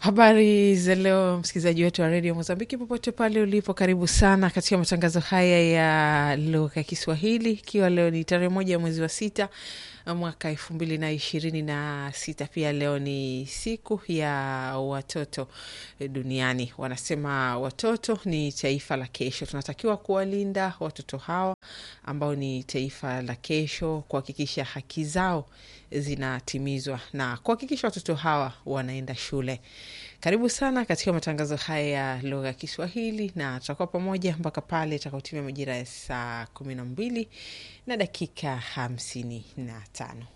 Habari za leo, msikilizaji wetu wa redio Mozambiki, popote pale ulipo, karibu sana katika matangazo haya ya lugha ya Kiswahili, ikiwa leo ni tarehe moja ya mwezi wa sita mwaka elfu mbili na ishirini na sita. Pia leo ni siku ya watoto duniani. Wanasema watoto ni taifa la kesho, tunatakiwa kuwalinda watoto hawa ambao ni taifa la kesho, kuhakikisha haki zao zinatimizwa na kuhakikisha watoto hawa wanaenda shule. Karibu sana katika matangazo haya ya lugha ya Kiswahili, na tutakuwa pamoja mpaka pale itakaotimia majira ya saa kumi na mbili na dakika hamsini na tano.